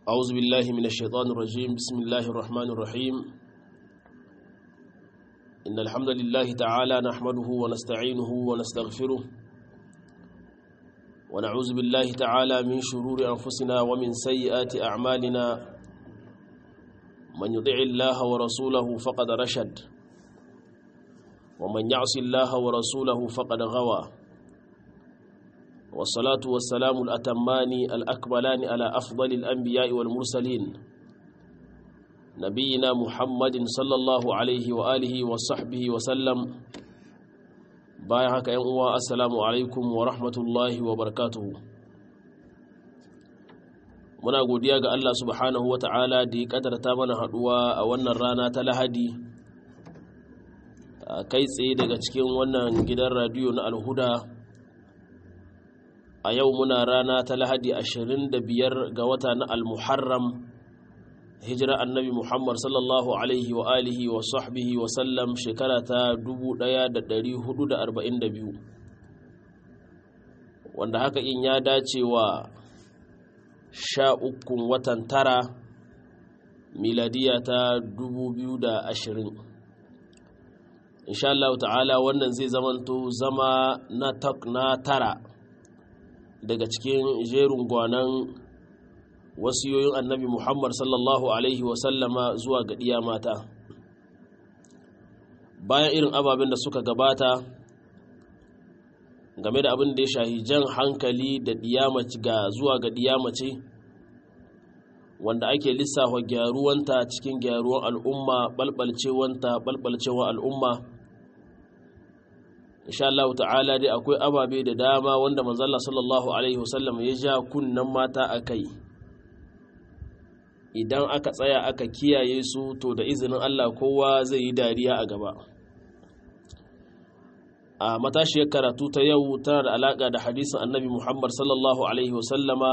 أعوذ بالله من الشيطان الرجيم بسم الله الرحمن الرحيم إن الحمد لله تعالى نحمده ونستعينه ونستغفره ونعوذ بالله تعالى من شرور أنفسنا ومن سيئات أعمالنا من يطع الله ورسوله فقد رشد ومن يعص الله ورسوله فقد غوى والصلاة والسلام الأتمان الأكملان على أفضل الأنبياء والمرسلين نبينا محمد صلى الله عليه وآله وصحبه وسلم بايعك يا السلام عليكم ورحمة الله وبركاته muna godiya ga Allah subhanahu wa ta'ala da ya kadarta mana haduwa a wannan rana ta lahadi kai tsaye daga cikin wannan gidan radiyo na alhuda a yau muna rana ta lahadi 25 ga wata na almuharram hijira annabi muhammad sallallahu alaihi wa alihi wa sahbihi wa sallam shekara ta 1442 wanda haka in ya dace wa sha ukun watan tara miladiya ta 2020 insha Allah ta'ala wannan zai zamanto zama na na tara daga cikin jerin gwanan wasiyoyin annabi Muhammad sallallahu Alaihi wasallama zuwa ga ɗiya mata bayan irin ababen da suka gabata game da abin da ya shahi jan hankali da ga zuwa ga mace wanda ake lissafa gyaruwanta cikin gyaruwan al'umma balbalcewanta balbalcewa al'umma insha Allah ta'ala dai akwai ababe da dama wanda manzalla sallallahu alaihi wasallam ya ja kunnan mata a kai idan aka tsaya aka kiyaye su to da izinin Allah kowa zai yi dariya a gaba a matashiyar karatu ta yau tana da alaka da hadisin annabi Muhammad sallallahu alaihi wasallama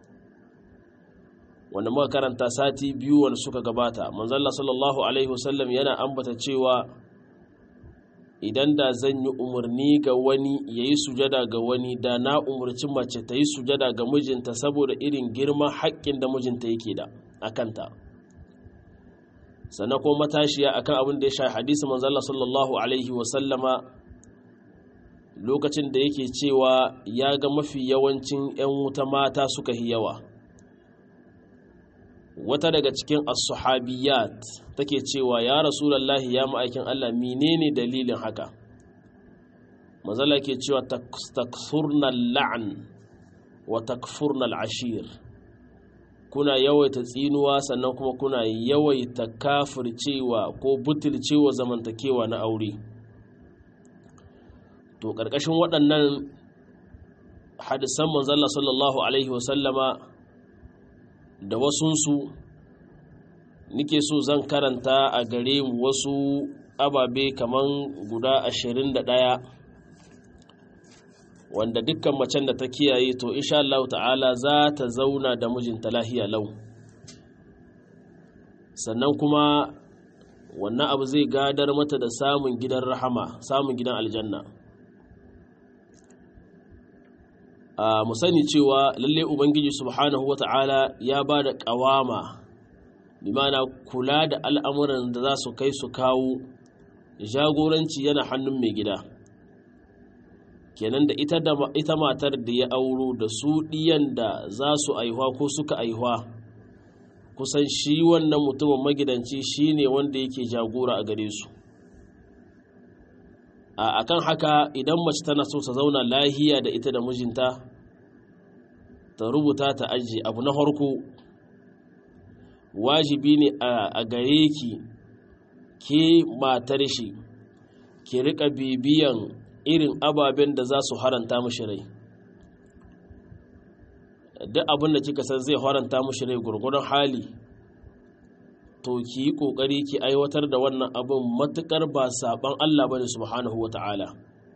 wanda muka karanta sati biyu wanda suka gabata manzalla sallallahu alaihi wasallam yana ambata cewa idan da zan yi umarni ga wani ya yi sujada ga wani da na umarci mace ta yi sujada ga mijinta saboda irin girman haƙƙin da mijinta yake da a kanta sannan kuma matashiya akan abin da ya sha hadisi manzala sallallahu alaihi wasallama lokacin da yake cewa ya ga mafi yawancin 'yan wuta mata suka yi yawa wata daga cikin as-sahabiyat take cewa ya rasulullahi ya ma'aikin Allah menene dalilin haka mazala ke cewa takfurna la'an wa takfurna al'ashir kuna yawaita tsinuwa sannan kuma kuna yawaita kafircewa ko butulcewa zamantakewa na aure to ƙarƙashin waɗannan hadisan manzala sallallahu alaihi wasallama da wasunsu nike so zan karanta a gare mu wasu ababe kaman guda ashirin da ɗaya wanda dukkan macen da ta kiyaye to insha Allah ta'ala za ta zauna da mijinta lahiya lau sannan kuma wannan abu zai gadar mata da samun gidan rahama samun gidan aljanna a mu sani cewa lalle ubangiji subhanahu wata'ala ya ba da ƙawama bimana kula da al'amuran da za su kai su kawo jagoranci yana hannun mai gida kenan da ita, ita matar da ya auro da su ɗiyan da za su aihuwa ko suka aihuwa kusan shi wannan mutumin magidanci shi ne wanda yake jagora a gare su a kan haka idan mace tana so ta zauna lahiya da ita da mijinta ta rubuta ta aji abu na harko wajibi ne a gare ki ke matar shi ki rika bibiyan irin ababen da za su haranta mashi rai duk abin da kika san zai haranta mashi rai gurgurun hali to ki yi kokari ki aiwatar da wannan abin matukar ba saban Allah bane subhanahu wata'ala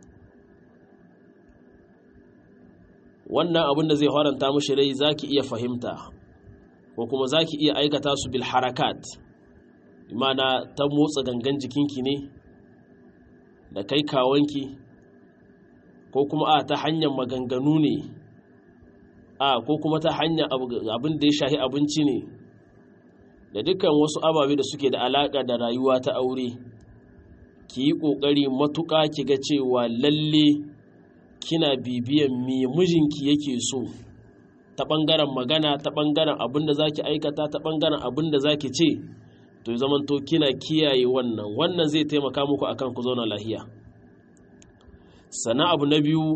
wannan abin da zai haranta mashi rai zaki iya fahimta ko kuma zaki iya aikata su bil harakat imana ta motsa gangan jikinki ne da kai kawanki ko kuma a ta hanyar maganganu ne a ko kuma ta hanya abin da ya shahi abinci ne da dukkan wasu ababe da suke da alaƙa da rayuwa ta aure ki yi ƙoƙari matuƙa ki ga cewa lalle kina bibiyan me mijinki yake so ta ɓangaren magana ta ɓangaren abin da za ki aikata ta ɓangaren abin da za ki ce to zamanto kina kiyaye wannan wannan zai taimaka muku akan ku zauna lahiya sana abu na biyu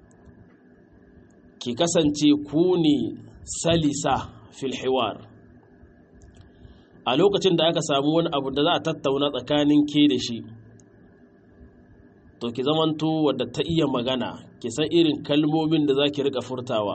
ki kasance ku ne salisa fil hiwar a lokacin da aka samu wani abu da za a tattauna tsakanin ke da shi to ki zamanto wadda ta iya magana ki san irin kalmomin da za ki rika furtawa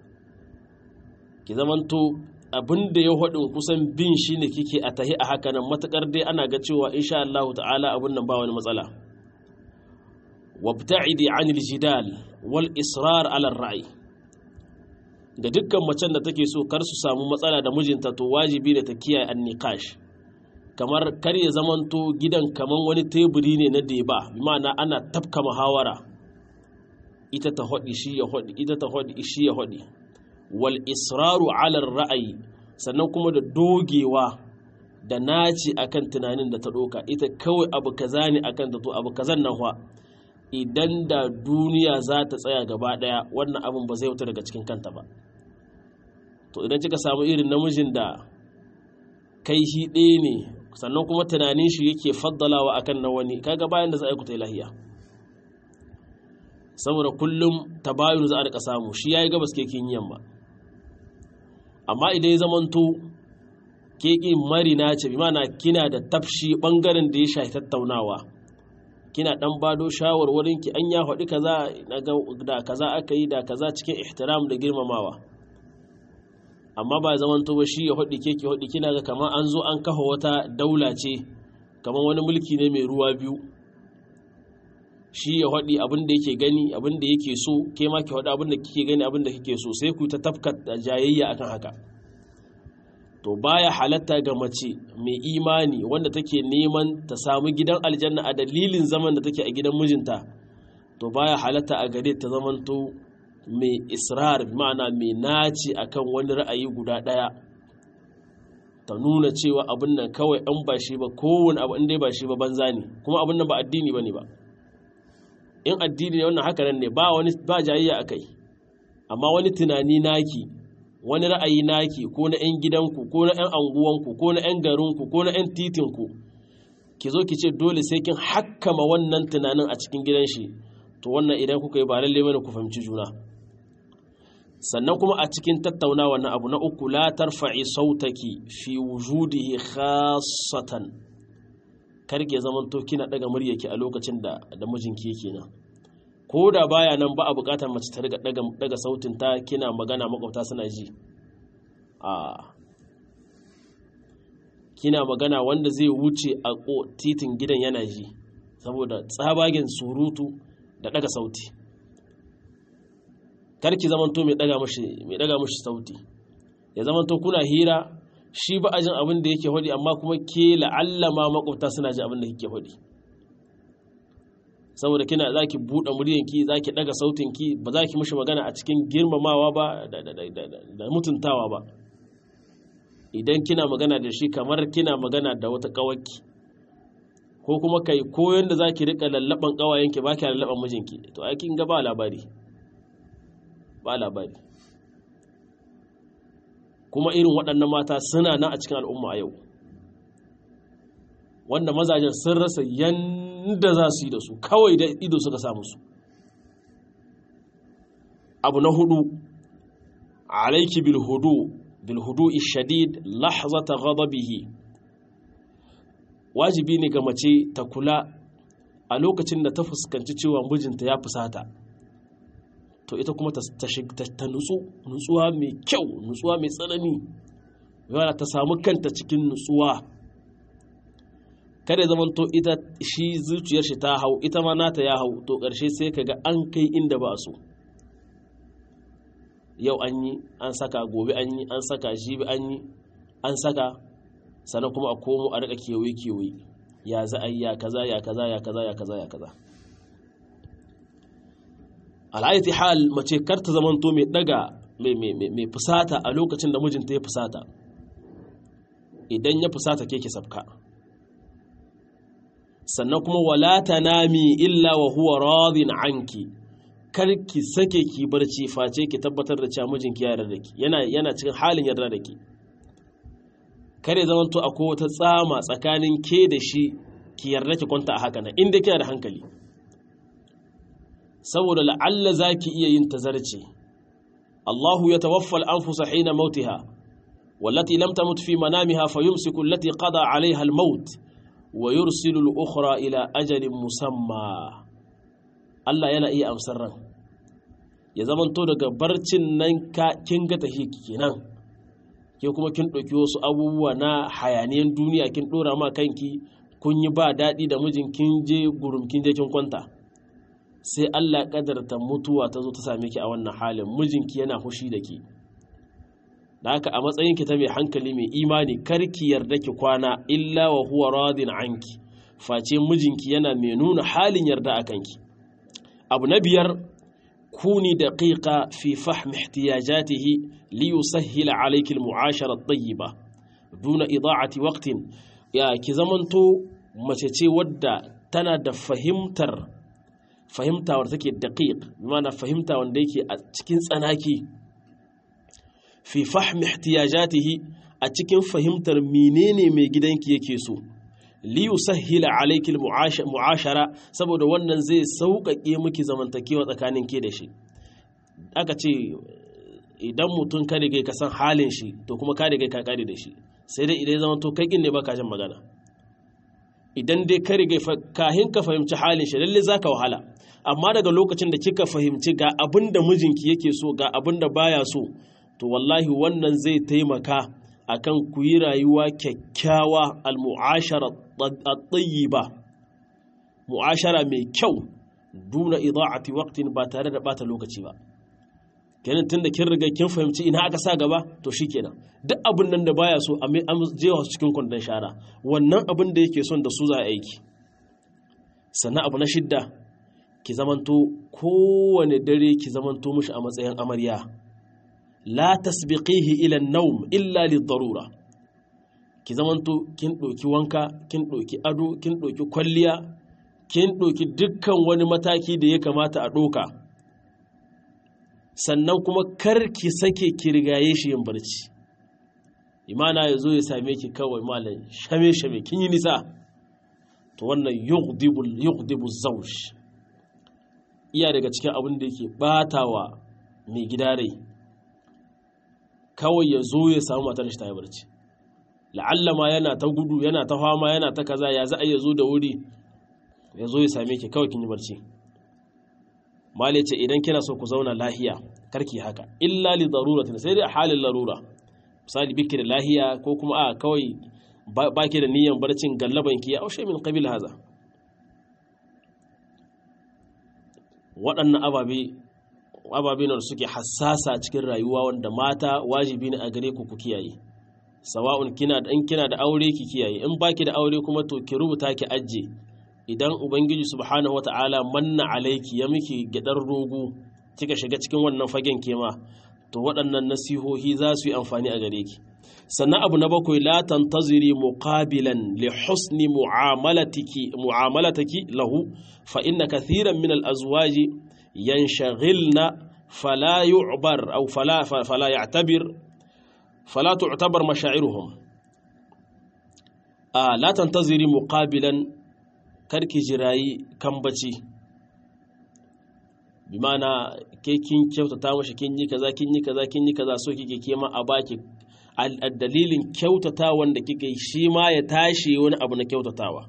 ki zamanto abin da ya haɗin kusan bin shi ne kike a tahi a haka nan matuƙar dai ana ga cewa insha Allah ta'ala abin nan ba wani matsala wabta'idi anil jidal wal israr ala ra'ayi ga dukkan macen da take so kar su samu matsala da mijinta to wajibi ne ta kiyaye an niqash kamar kar ya zamanto gidan kaman wani teburi ne na deba bi ma'ana ana tafka muhawara ita ta hodi shi ya hodi ita ta hodi shi ya hodi wal israru ala ra'ayi sannan kuma da dogewa da naci akan tunanin da ta doka ita kawai abu kaza ne akan ta to abu kazan nan fa idan da duniya za ta tsaya gaba daya wannan abin ba zai wuta daga cikin kanta ba to idan kika samu irin namijin da kai shi ɗaya ne sannan kuma tunanin shi yake faddalawa akan na wani kaga bayan da za a yi ku ta lahiya saboda kullum tabayun za a rika samu shi yayi gabas ke kin yamma amma idan ya zamanto keki marina ce bi mana kina da tafshi bangaren da ya shafi tattaunawa kina dan bado shawarwarin ki an ya faɗi kaza da kaza aka yi da kaza cikin ihtiram da girmamawa amma ba zaman to ba shi ya faɗi ke ki faɗi kina ga kamar an zo an kafa wata daula ce kamar wani mulki ne mai ruwa biyu shi ya faɗi abin da yake gani abin da yake so ke ma ki faɗi abin da kike gani abin da kike so sai ku ta tafka jayayya akan haka to baya halatta ga mace mai imani wanda take neman ta samu gidan aljanna a dalilin zaman da take a gidan mijinta to baya halatta a gare ta zamanto mai israr ma'ana mai naci akan wani ra'ayi guda ɗaya ta nuna cewa abin nan kawai an ba shi ba kowane abu inda ba shi ba banza ne kuma abin nan ba addini ba ne ba in addini ne wannan haka nan ne ba wani ba jayayya a kai amma wani tunani naki wani ra'ayi naki ko na 'yan gidanku ko na 'yan anguwanku ko na 'yan garinku ko na 'yan titinku ki zo ki ce dole sai kin hakkama wannan tunanin a cikin gidan shi to wannan idan kuka yi ba lalle bane ku fahimci juna sannan kuma a cikin tattaunawa na abu na uku la tarfa'i sautaki fi wujudihi khassatan karke zaman to kina daga muryarki a lokacin da da mijinki yake nan ko da baya nan ba a bukatar mace ta riga daga daga sautin ta kina magana makwabta suna ji a kina magana wanda zai wuce a titin gidan yana ji saboda tsabagen surutu da daga sauti karki zamanto mai daga mashi mai daga mashi sauti ya zamanto kuna hira shi ba ajin abin da yake hodi amma kuma ke la'alla ma makwabta suna ji abin da kike hodi saboda kina zaki buɗe muryanki zaki daga sautinki ba za ki mishi magana a cikin girmamawa ba da mutuntawa ba idan kina magana da shi kamar kina magana da wata kawaki ko kuma kai koyon da zaki rika lallaban kawayenki ba ki lallaban mijinki to ai kin ga ba labari ba labari kuma irin waɗannan mata suna nan a cikin al'umma a yau wanda mazajen sun rasa yanda za su yi da su kawai da ido suka samu su abu na hudu alaiki bilhudu bilhudu ishadid lahzata ghadabihi wajibi ne ga mace ta kula a lokacin da ta fuskanci cewa mijinta ya fusata to ita kuma ta nutsu nutsuwa mai kyau nutsuwa mai tsanani yana ta samu kanta cikin nutsuwa kada zaman to ita shi zuciyar shi ta hau ita ma nata ya hau to ƙarshe sai ka ga an kai inda ba so yau an yi an saka gobe an yi an saka jibi an yi an saka sannan kuma a komo a rika kewaye kewaye ya za a yi ya kaza ya kaza ya kaza ya kaza ya kaza al'ayyati hal mace kar ta zamanto mai daga mai fusata a lokacin da mijinta ya fusata idan ya fusata ke ki sabka sannan kuma wala tanami illa wa huwa radin anki kar ki sake ki barci face ki tabbatar da cewa mijinki ya yarda da ki yana yana cikin halin yarda da ki kare zaman to akwai wata tsama tsakanin ke da shi ki yarda ki kwanta a haka nan inda kina da hankali saboda la'alla zaki iya yin tazarci Allahu ya tawaffa al-anfusa hina mautiha wallati lam tamut fi manamiha fayumsiku allati qada 'alayha al-maut wa yursilu al-ukhra ila ajalin musamma Allah yana iya amsar ran ya zamanto daga barcin nan ka kin ga tahi kenan ke kuma kin ɗauki wasu abubuwa na hayaniyan duniya kin ɗora ma kanki kun yi ba daɗi da mijin kin je gurum kin je kin kwanta sai Allah kadarta mutuwa ta zo ta same ki a wannan halin mijinki yana fushi da ki da haka a matsayin ki ta mai hankali mai imani kar ki yarda ki kwana illa wa huwa radin anki face mijinki yana mai nuna halin yarda a kanki abu na biyar kuni daqiqa fi fahmi ihtiyajatihi li yusahhila alayki al-mu'ashara at-tayyiba duna ida'ati waqtin ya ki zamanto mace ce wadda tana da fahimtar fahimta wadda take daqiq bimana fahimta wanda yake a cikin tsanaki fi fahmi ihtiyajatihi a cikin fahimtar menene mai gidanki yake so li yusahhila alayki mu'ashara saboda wannan zai sauƙaƙe miki zamantakewa tsakanin ke da shi aka ce idan mutum ka riga ka san halin shi to kuma ka riga ka kare da shi sai dai idan zama to kai kin ne baka jin magana idan dai ka riga kahin ka fahimci halin shi lalle zaka wahala amma daga lokacin da kika fahimci ga abin da mijinki yake so ga abin da baya so to wallahi wannan zai taimaka akan ku yi rayuwa kyakkyawa al-mu'ashara at-tayyiba mu'ashara mai kyau duna ida'ati waqtin ba tare da bata lokaci ba kenan tunda kin riga kin fahimci ina aka sa gaba to shikenan duk abin nan da baya so a jewa su cikin kwandon shara wannan abin da yake son da su za a aiki sannan abu na shidda ki zamanto kowane dare ki zamanto mushi a matsayin amarya la tasbiqihi ila an-nawm illa lid-darura ki zamanto kin ɗauki wanka kin ɗauki ado kin ɗauki kwalliya kin ɗauki dukkan wani mataki da ya kamata a ɗoka sannan kuma kar ki sake ki rigaye shi yin barci imana ya zo ya same ki kawai malam shame shame kin yi nisa to wannan yughdibu zawj iya daga cikin abin da yake batawa mai gida rai kawai ya zo ya samu matar shi ta yi barci la'alla ma yana ta gudu yana ta fama yana ta kaza ya za a ya zo da wuri ya zo ya same ki kawai kin yi barci mali ce idan kina so ku zauna lahiya karki haka illa li daruratin sai dai a halin larura misali biki da lahiya ko kuma a kawai baki da niyyar barcin gallaban ki ya aushe min qabil haza waɗannan ababe ababe ne suke hassasa cikin rayuwa wanda mata wajibi ne a gare ku ku kiyaye sawa'un kina da in kina da aure ki kiyaye in baki da aure kuma to ki rubuta ki ajje idan ubangiji subhanahu wata'ala manna alaiki ya miki gidar rogo kika shiga cikin wannan fagen kema to waɗannan nasihohi za su yi amfani a gare ki sannan abu na bakwai la tantaziri muqabilan li husni mu'amalatiki mu'amalataki lahu fa inna kathiran min al azwaji yanshagilna fala yu'bar aw fala fala ya'tabir fala tu'tabar mashairuhum a la tantaziri muqabilan karki jirayi kambaci bi mana ke kin kyautata mashi kin yi kaza kin yi kaza kin yi kaza so kike kema a baki dalilin kyautata wanda kike shi ma ya tashi wani abu na kyautatawa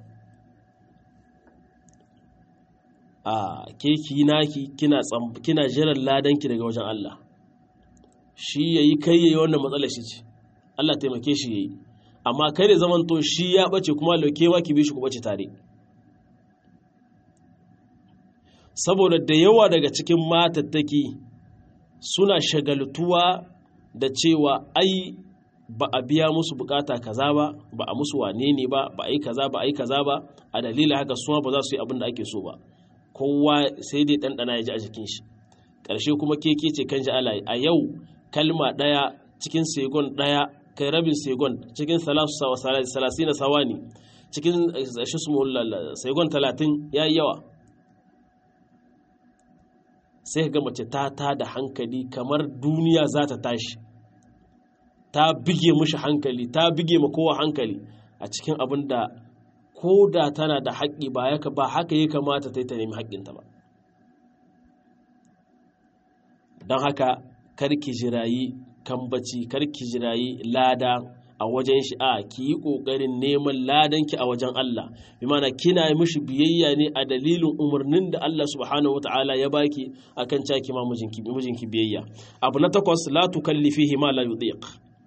a ke ki naki kina kina jiran ladanki daga wajen Allah shi yayi kai yayi wannan matsalar shi ce Allah taimake shi yayi amma kai da zamanto shi ya bace kuma laukewa ki bi shi ku bace tare saboda da yawa daga cikin matattaki suna shagaltuwa da cewa ai ba a biya musu bukata kaza ba ba a musu wane ne ba ba a yi kaza ba a yi kaza ba a dalilin haka suma ba za su yi abin da ake so ba kowa sai dai ɗanɗana ya ji a jikin shi ƙarshe kuma keke ce kan ji ala a yau kalma ɗaya cikin segon ɗaya kai rabin segon cikin salasi na sawani cikin segon talatin ya yi yawa sai ga mace ta ta da hankali kamar duniya za ta tashi ta bige mishi hankali ta bige ma kowa hankali a cikin abin da ko da tana da haƙƙi ba haka ya kamata ta yi ta nemi haƙƙinta ba don haka karki jirayi kambaci karki jirayi lada a wajen shi a ki yi ƙoƙarin neman ladanki a wajen Allah bi mana kina mishi biyayya ne a dalilin umarnin da Allah subhanahu wataala ya baki akan caki ma mijinki mijinki biyayya abu na takwas la tukallifihi ma la yudiq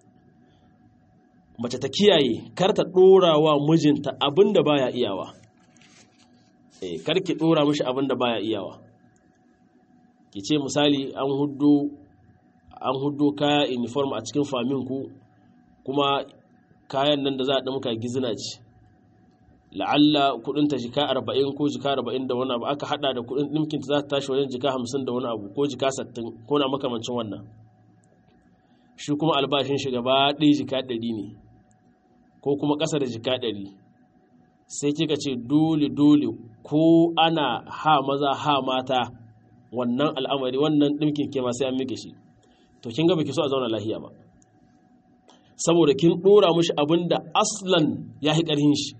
mace ta kiyaye kar ta dora wa mijinta abinda baya iyawa eh kar ki dora mishi abinda baya iyawa ki ce misali an huddo an huddo kaya uniform a cikin famin ku kuma kayan nan da za a ɗamka gizina ce la'alla kudin ta jika 40 ko jika 40 da wani abu aka hada da kudin ɗinkin ta za ta tashi wajen jika 50 da wani abu ko jika 60 ko na makamancin wannan shi kuma albashin shi gaba ɗaya jika 100 ne ko kuma ƙasa da jika 100 sai kika ce dole dole ko ana ha maza ha mata wannan al'amari wannan ɗinkin ke sai an mike shi to kin ga baki so a zauna lahiya ba saboda kin dora mushi abin da aslan ya yi ƙarhin shi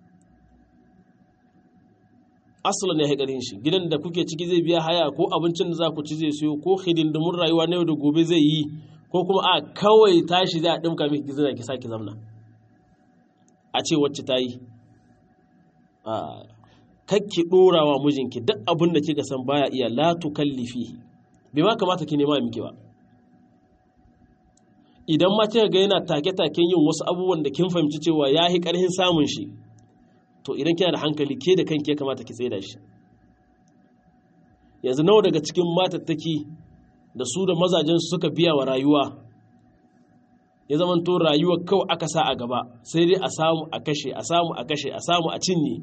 aslan ya yi ƙarhin shi gidan da kuke ciki zai biya haya ko abincin da za ku ci zai siyo ko hidindimun rayuwa na yau da gobe zai yi ko kuma a kawai tashi za a ɗimka miki gizina ki sake zamna a ce wacce ta yi kakki ɗora wa mijinki duk abin da kika san baya iya la tukallifi bai ma kamata ki nema miki ba idan ma kika ga yana take-taken yin wasu abubuwan da kin fahimci cewa ya yi ƙarhin samun shi to idan kina da hankali ke da kanki ya kamata ki tsaye shi yanzu nawa daga cikin matattaki da su da mazajen su suka biya wa rayuwa ya zama to rayuwa kawai aka sa a gaba sai dai a samu a kashe a samu a kashe a samu a cinye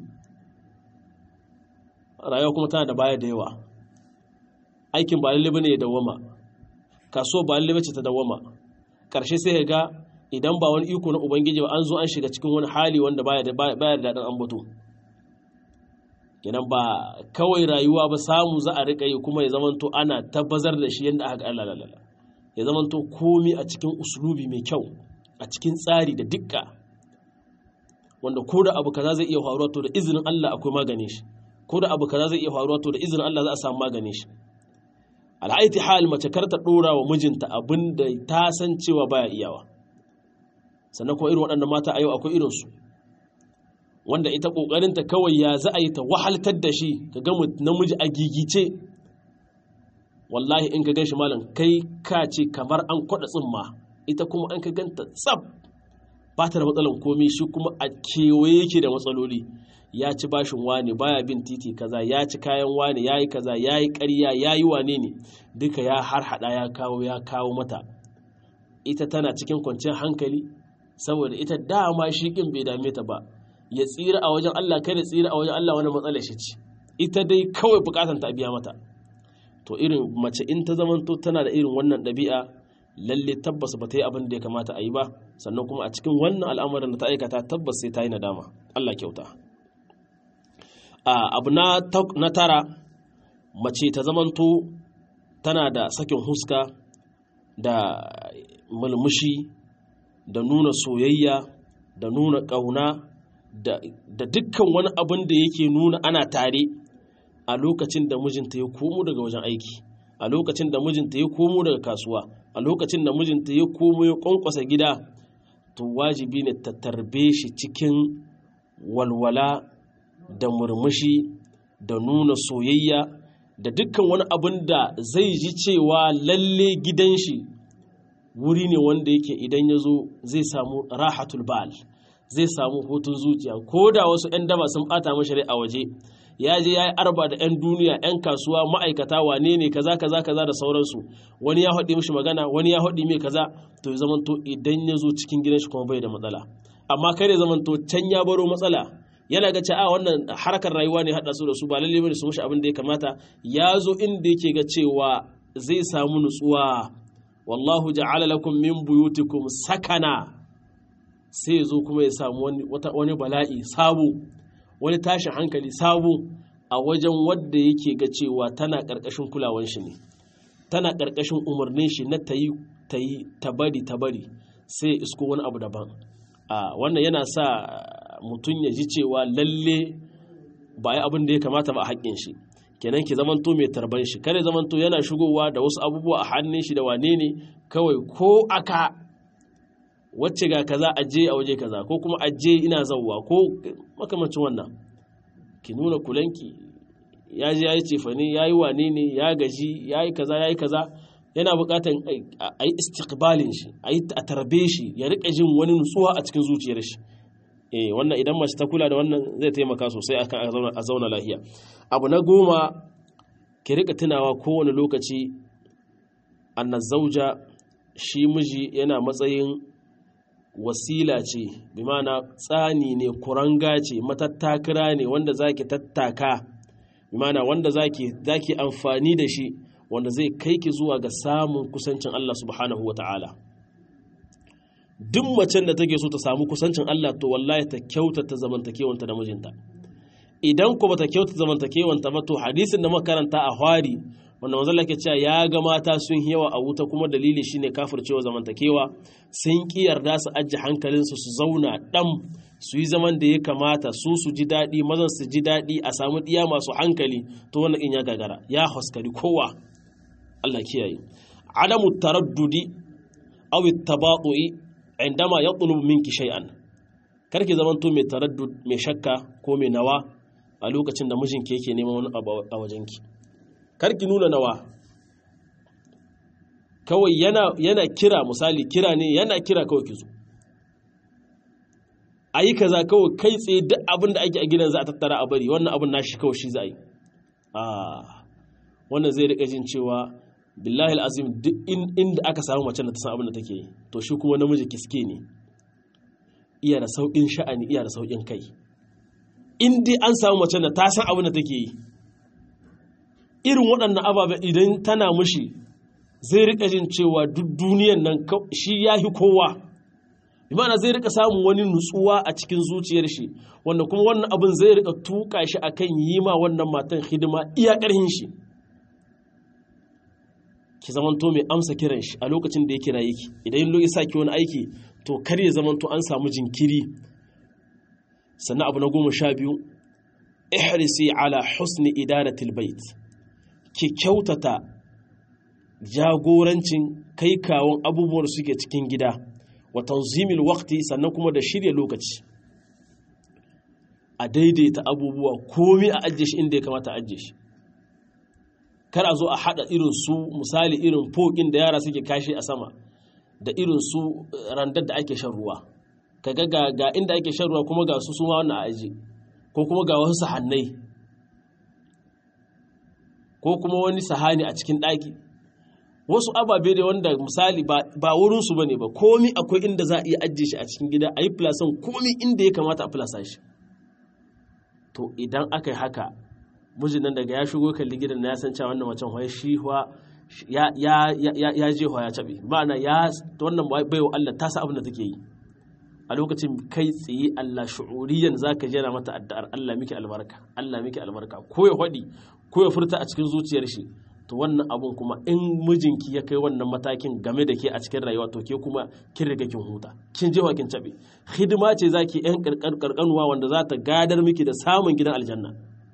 rayuwa kuma tana da baya da yawa aikin ba lalle bane ya dawama kasuwa ba lalle bace ta dawama karshe sai ga idan ba wani iko na ubangiji ba an zo an shiga cikin wani hali wanda baya da baya da daɗin ambato kenan ba kawai rayuwa ba samu za a riƙa yi kuma ya zamanto ana tabbazar da shi yadda aka Allah lalala ya zamanto komi a cikin uslubi mai kyau a cikin tsari da dukka wanda ko da abu kaza zai iya faruwa to da izinin Allah akwai maganin shi ko da abu kaza zai iya faruwa to da izinin Allah za a samu maganin shi al'aiti hal mace kar ta dora wa mijinta abin da ta san cewa baya iyawa sannan kuma irin waɗannan mata a yau akwai irinsu wanda ita ƙoƙarinta kawai ya za a yi ta wahaltar da shi ka ga namiji a gigice wallahi in ka gan shi malam kai ka ce kamar an kwaɗa tsimma ita kuma an ka ganta tsab ba ta da matsalan komi shi kuma a kewaye yake da matsaloli ya ci bashin wane baya bin titi kaza ya ci kayan wane ya yi kaza ya yi ƙarya ya yi wane ne duka ya harhaɗa ya kawo ya kawo mata ita tana cikin kwanciyar hankali saboda ita dama shi ƙin bai dame ta ba ya tsira a wajen Allah kai da tsira a wajen Allah wani matsala shi ce ita dai kawai bukatan ta biya mata to irin mace in ta zamanto tana da irin wannan ɗabi'a lalle tabbas ba ta yi abin da ya kamata a yi ba sannan kuma a cikin wannan al'amarin da ta aikata tabbas sai ta yi nadama Allah kyauta abu na tara mace ta zamanto tana da sakin huska da mulmushi da nuna soyayya da nuna ƙauna da dukkan wani abin da yake nuna ana tare a lokacin da mijinta ya komo daga wajen aiki a lokacin da mijinta ya komo daga kasuwa a lokacin da mijinta ya komo ya kwankwasa gida to wajibi ne ta tarbe shi cikin walwala da murmushi da nuna soyayya da dukkan wani abin da zai ji cewa lalle gidan shi wuri ne wanda yake idan ya zo zai samu rahatul bal zai samu hutun zuciya ko da wasu 'yan daba sun bata mashi rai a waje ya je ya yi arba da 'yan duniya 'yan kasuwa ma'aikata wane ne kaza kaza kaza da sauransu wani ya haɗe mishi magana wani ya haɗe mai kaza to ya zamanto idan ya zo cikin gidan shi kuma bai da matsala amma kai ya zamanto can ya baro matsala yana ga cewa wannan harkar rayuwa ne haɗa su da su ba lalle bane su mishi abin da ya kamata ya zo inda yake ga cewa zai samu nutsuwa wallahu ja'ala lakum min buyutikum sakana sai zo kuma ya samu wani, wani bala'i sabo wani tashin hankali sabo a wajen wadda yake ga cewa tana ƙarƙashin kulawan shi ne tana ƙarƙashin umarnin shi na ta yi ta yi ta bari ta bari sai isko wani abu daban a wannan yana sa mutum ya ji cewa lalle ba yi abin da ya kamata ba a haƙƙin shi kenan ki zamanto mai tarban shi kare zamanto yana shigowa da wasu abubuwa a hannun shi da wane ne kawai ko aka wacce ga kaza aje a waje kaza ko kuma aje ina zauwa ko makamancin wannan ki nuna kulanki ya je ya yi cefane ya yi wane ne ya gaji ya yi kaza ya yi kaza yana buƙatar a yi istiqbalin shi a tarbe shi ya riƙa jin wani nutsuwa a cikin zuciyar shi eh wannan idan mace ta kula da wannan zai taimaka sosai akan a zauna lahiya abu na goma ki rika tunawa kowane lokaci anna zauja shi miji yana matsayin wasila ce bi mana tsani ne kuranga ce matattakira ne wanda zaki tattaka bi mana wanda zaki zaki amfani da shi wanda zai kai ki zuwa ga samun kusancin Allah subhanahu wataala duk macen da take so ta samu kusancin Allah to wallahi ta kyautata zamantakewanta da mijinta idan ko bata kyautata zamantakewanta ba to hadisin da makaranta a hwari wanda manzo Allah ke cewa ya ga mata sun yawa a wuta kuma dalili shine kafircewa zamantakewa sun ki yarda su ajje hankalinsu su zauna dam su yi zaman da ya kamata su su ji daɗi mazan su ji daɗi a samu ɗiya masu hankali to wannan in ya gagara ya haskari kowa Allah kiyaye adamu taraddudi aw at-tabaṭu'i indama yatlubu minki shay'an karki zamanto mai taraddud mai shakka ko mai nawa a lokacin da mijinki yake neman wani abu a wajenki karki nuna nawa kawai yana yana kira misali kira ne yana kira kawai ki zo ayi kaza kawai kai tsaye duk abin da ake a gidan za a tattara a bari wannan abin nashi kawai shi za a yi wannan zai rika jin cewa billahi azim duk inda aka samu mace da ta san abin da take yi to shi kuma namiji kiske ne iya da sauƙin sha'ani iya da sauƙin kai in dai an samu mace da ta san abin da take yi irin waɗannan ababen idan tana mushi zai rika jin cewa duk duniyan nan shi ya fi kowa imana zai rika samun wani nutsuwa a cikin zuciyar shi wanda kuma wannan abin zai rika tuka shi akan yi ma wannan matan hidima iya ƙarhin shi ki zamanto mai amsa kiran shi a lokacin da ya kira yake idan yin sa ki wani aiki to kar ya zamanto an samu jinkiri sannan abu na goma sha biyu ihrisi ala husni idaratil bait ki kyautata jagorancin kai kawon abubuwan suke cikin gida wa tanzimil waqti sannan kuma da shirya lokaci a daidaita abubuwa komi a ajiye shi inda ya kamata a ajiye shi kar a zo a haɗa irin su misali irin fokin da yara suke kashi a sama da irin su randar da ake shan ruwa kaga ga, ga inda ake shan ruwa kuma ga su su ma wannan aji ko kuma ga wasu sahannai ko kuma wani sahani a cikin ɗaki wasu ababe da wanda misali ba wurinsu ba ne ba komi akwai inda za a iya ajiye shi a cikin gida a yi filasan komi inda ya kamata a filasa shi to idan aka yi haka mijin nan daga ya shigo kalli gidan na ya san cewa wannan macen hoya shi ya ya je hoya cabe ma'ana ya wannan baiwa Allah ta sa abin da take yi a lokacin kai tsaye Allah shu'uriyan zaka jera mata addu'ar Allah miki albarka Allah miki albarka ko ya hadi ko ya furta a cikin zuciyar shi to wannan abun kuma in mijinki ya kai wannan matakin game da ke a cikin rayuwa to ke kuma kin riga kin huta kin je kin cabe hidima ce zaki yan karkanuwa wanda za ta gadar miki da samun gidan aljanna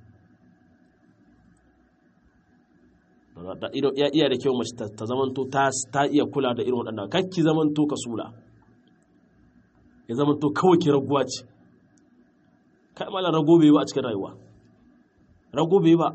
ya iya da kyau mace ta zamanto ta iya kula da irin waɗannan kakki zamanto ka sula ya zamanto kawai ki raguwa ce kai malar rago bai ba a cikin rayuwa rago bai ba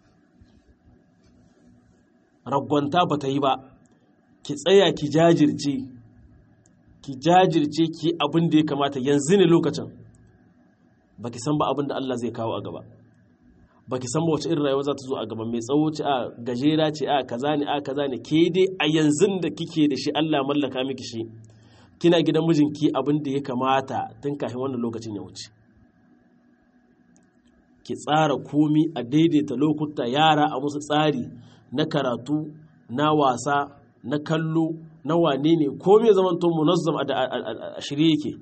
ragwanta ba ta yi ba ki tsaya ki jajirce ki jajirce ki abin da ya kamata yanzu ne lokacin ba ki san ba abin da Allah zai kawo a gaba ba ki san ba wace irin rayuwa za ta zo a gaba mai tsawo ce a gajera ce a kaza ne a kaza ne ke dai a yanzu da kike da shi Allah mallaka miki shi kina gidan mijinki abin da ya kamata tun kafin wannan lokacin ya wuce ki tsara komi a daidaita lokuta yara a musu tsari na karatu na wasa na kallo na wane ne ko me zaman to munazzam a shirye yake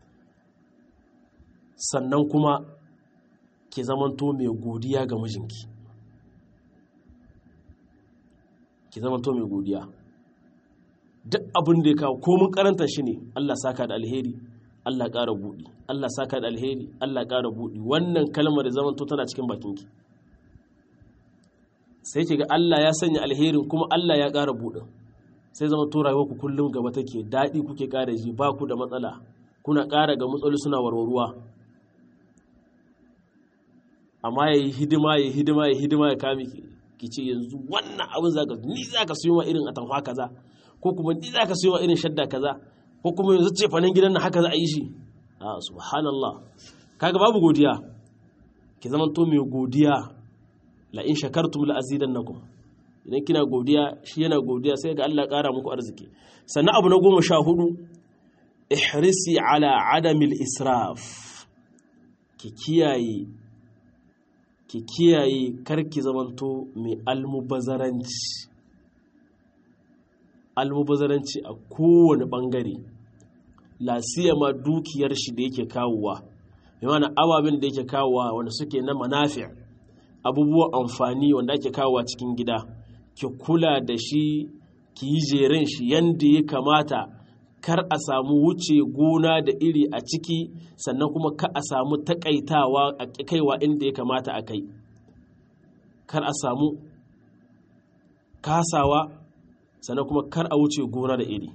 sannan kuma ki zaman to mai godiya ga mijinki ki zaman to mai godiya duk abin da ya kawo komin karanta shi ne Allah saka da alheri Allah ƙara buɗi Allah saka da alheri Allah ƙara buɗi wannan kalmar da zaman to tana cikin bakinki sai ki ga Allah ya sanya alherin kuma Allah ya ƙara buɗin sai zama to rayuwar ku kullum gaba take daɗi kuke ƙara ji ba ku da matsala kuna ƙara ga matsaloli suna warwarwa amma ya yi hidima ya hidima ya hidima ya kame ki ce yanzu wannan abin zaka ni zaka siyo ma irin atamfa kaza ko kuma ni zaka siyo ma irin shadda kaza ko kuma yanzu ce fanin gidan nan haka za a yi shi a subhanallah kaga babu godiya ki zama to mai godiya la in shakartum la azidannakum idan kina godiya shi yana godiya sai ga Allah ƙara muku arziki sannan abu na goma sha hudu ihrisi ala adamil israf ki kiyaye ki kiyaye karki zamanto mai almubazaranci almubazaranci a kowane bangare ma dukiyar shi da yake kawowa yana ababen da yake kawowa wanda suke na manafi abubuwan amfani wanda ake kawowa cikin gida ki kula da shi ki yi jerin shi yadda ya kamata kar a samu wuce gona da iri a ciki sannan kuma ka a samu takaitawa a kaiwa inda ya kamata a kai kar a samu kasawa sannan kuma kar a wuce gona da iri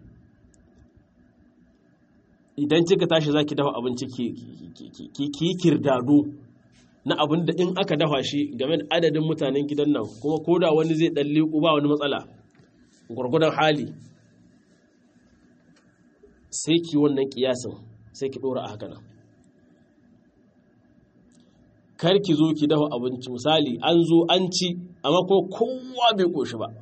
idan kika tashi za ki dafa abinci ki yi kirdado na abin da in aka dafa shi game da adadin mutanen gidan nan kuma ko da wani zai ɗan liƙu ba wani matsala gwargwadon hali sai ki wannan kiyasin sai ki ɗora a haka nan kar ki zo ki dafa abinci misali an zo an ci amma kuma kowa bai ƙoshi ba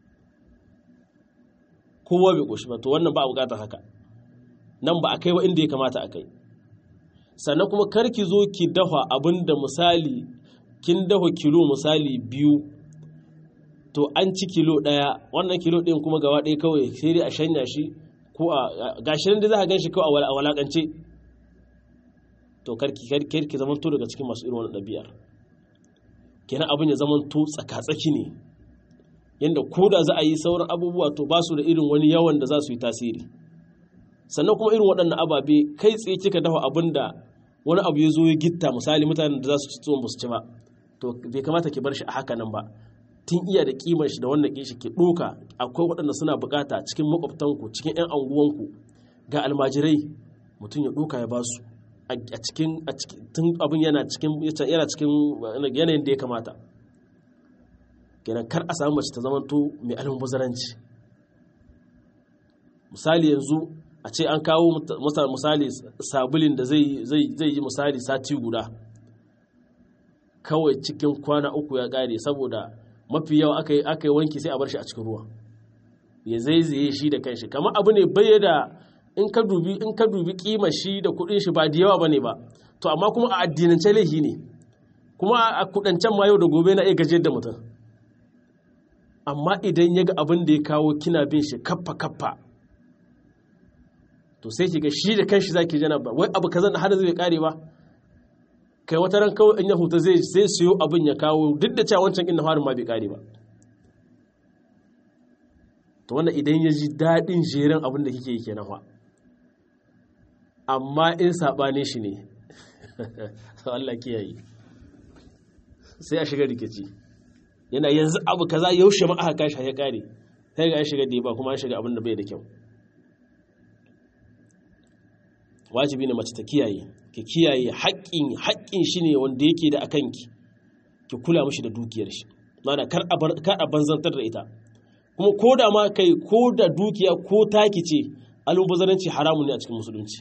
kowa bai ƙoshi ba to wannan ba a buƙatar haka nan ba a kai wa inda ya kamata a kai sannan kuma kar ki zo ki dafa abin da misali kin dafa kilo misali biyu to an ci kilo ɗaya wannan kilo ɗin kuma gaba ɗaya kawai sai dai a shanya shi ko a gashirin da za a gan shi kawai a walakance to karki karki zaman to daga cikin masu irin wannan ɗabi'ar kenan abin ya zaman to tsaka-tsaki ne yadda ko da za a yi sauran abubuwa to ba su da irin wani yawan da za su yi tasiri sannan kuma irin waɗannan ababe kai tsaye kika dafa abin da wani abu ya zo ya gitta misali mutanen da za su ci tuwon ba su ci ba to bai kamata ki bar shi a haka nan ba tun iya da kimar shi da wannan kishi ki ɗoka akwai waɗanda suna bukata cikin makwabtanku cikin 'yan anguwanku ga almajirai mutum ya ɗoka ya ba su a cikin tun abin yana cikin yana cikin yanayin da ya kamata kenan kar a samu mace ta zamanto mai almubazaranci misali yanzu a ce an kawo misali sabulin da zai yi misali sati guda kawai cikin kwana uku ya ƙare saboda mafi yawa aka yi wanki sai a bar shi a cikin ruwa ya zaizaye shi da kanshi kamar abu ne bai da in ka dubi in ka dubi kimar shi da kudin shi ba da yawa bane ba to amma kuma a addinance laifi ne kuma a kudancen ma yau da gobe na iya gajiyar da mutum amma idan ya ga abin da ya kawo kina bin shi kaffa kaffa to sai ki ga shi da kanshi zaki jana ba wai abu kazan har zai kare ba kai wata ran kawai in ya huta zai sai siyo abin ya kawo duk da cewa wancan inda harin ma bai kare ba to wannan idan ya ji daɗin jerin abin da kike yi kenan fa amma in saɓane shi ne Allah kiyaye sai a shiga rikici yana yanzu abu kaza yaushe ma aka kashi ya kare sai ga an shiga da ba kuma an shiga abin da bai da kyau wajibi ne mace ta kiyaye ki kiyaye haƙƙin haƙƙin shi ne wanda yake da akan ki ki kula mishi da dukiyar shi mana kar a kar a banzantar da ita kuma ko da ma kai ko da dukiya ko taki ce almubazzaranci haramun ne a cikin musulunci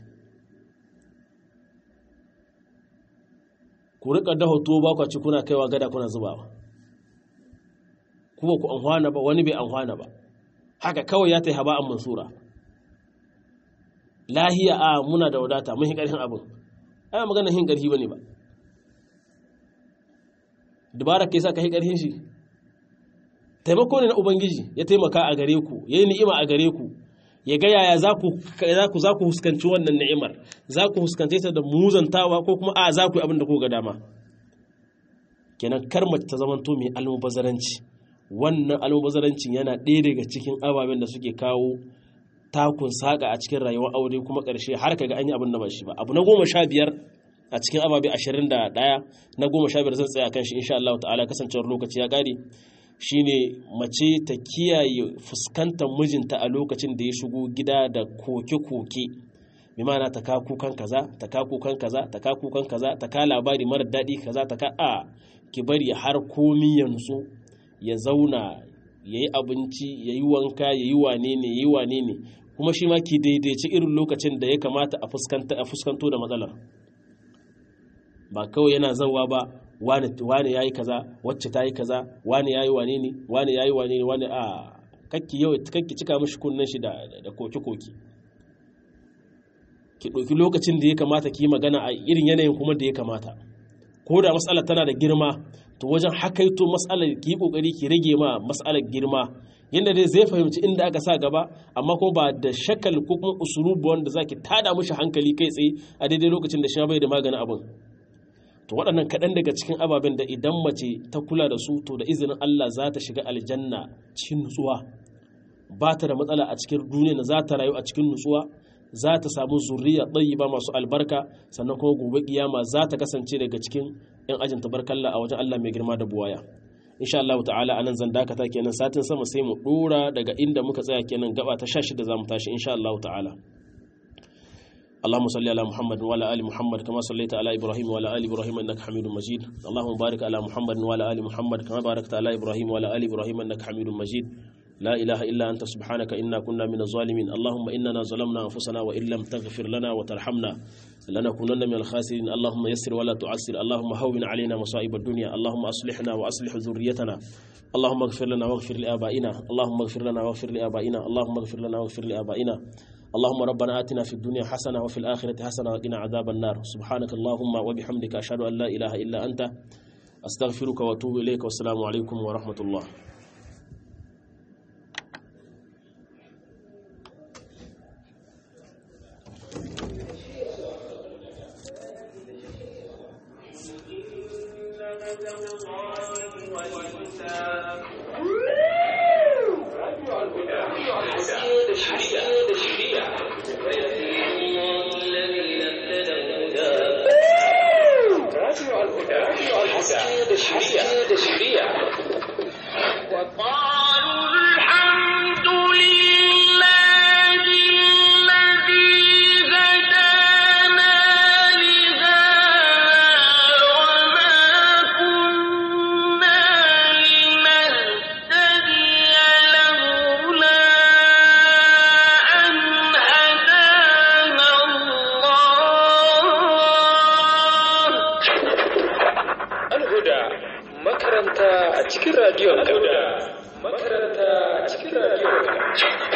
ku rika daho tuwo ba ku ci kuna kaiwa gada kuna zubawa kuma ku amfana ba wani bai amfana ba haka kawai ya ta haba an mansura lahiya a muna da wadata mun ƙarfin abin ana magana hin ƙarfi bane ba dubara kai sa ka hi ƙarfin shi taimako ne na ubangiji ya taimaka a gare ku yayi ni'ima a gare ku ya ga yaya za ku za ku huskanci wannan ni'imar za ku huskance ta da muzantawa ko kuma a za ku yi abin da ku ga dama kenan kar mace ta zamanto mai almubazaranci wannan almubazarancin yana ɗaya daga cikin ababen da suke kawo takun saƙa a cikin rayuwar aure kuma ƙarshe har ka ga an yi abin da ba shi ba abu na goma sha biyar a cikin ababe ashirin da ɗaya na goma sha biyar zan tsaya kan shi insha Allah ta'ala kasancewar lokaci ya ƙare shine mace ta kiyaye fuskantar mijinta a lokacin da ya shigo gida da koke-koke bi ma'ana ta ka kukan kaza ta ka kukan kaza ta ka kukan kaza ta ka labari mara daɗi kaza ta ka a ki bari har komi yanzu ya zauna ya yi abinci ya yi wanka ya yi wane ne ya yi wane ne kuma shi ma ki daidaici irin lokacin da ya kamata a fuskanto da matsalar ba kawai yana zauwa ba wane ya yi kaza wacce ta yi kaza wane ya yi wane ne wane ya yi wane ne wane a kakki yau kakki cika mashi kunnen shi da koke-koke ki ɗauki lokacin da ya kamata ki yi magana a irin yanayin kuma da ya kamata ko da matsalar tana da girma to wajen hakaito matsalar ki yi kokari ki rage ma matsalar girma yadda dai zai fahimci inda aka sa gaba amma kuma ba da shakal ko kuma usulubu wanda zaki tada mishi hankali kai tsaye a daidai lokacin da shi bai da maganin abin to waɗannan kaɗan daga cikin ababen da idan mace ta kula da su to da izinin Allah za ta shiga aljanna cikin nutsuwa ba ta da matsala a cikin duniya za ta rayu a cikin nutsuwa za ta samu zuriya ba masu albarka sannan kuma gobe kiyama za ta kasance daga cikin yan ajin tabarkalla a wajen Allah mai girma da buwaya insha Allah ta'ala anan zan dakata kenan satin sama sai mu dora daga inda muka tsaya kenan gaba ta 16 zamu tashi insha Allah ta'ala اللهم صل على محمد وعلى ال محمد كما صليت على ابراهيم وعلى ال ابراهيم انك حميد مجيد اللهم بارك على محمد وعلى ال محمد كما باركت على ابراهيم وعلى ال ابراهيم انك حميد مجيد لا إله إلا أنت سبحانك إنا كنا من الظالمين اللهم إننا ظلمنا أنفسنا وإن لم تغفر لنا وترحمنا لنكونن من الخاسرين اللهم يسر ولا تعسر اللهم هون علينا مصائب الدنيا اللهم أصلحنا وأصلح ذريتنا اللهم اغفر لنا واغفر لآبائنا اللهم اغفر لنا واغفر لآبائنا اللهم اغفر لنا واغفر لآبائنا اللهم ربنا آتنا في الدنيا حسنة وفي الآخرة حسنة وقنا عذاب النار سبحانك اللهم وبحمدك أشهد أن لا إله إلا أنت أستغفرك وأتوب إليك والسلام عليكم ورحمة الله makaranta a cikin radiyon dauda makaranta a cikin radiyon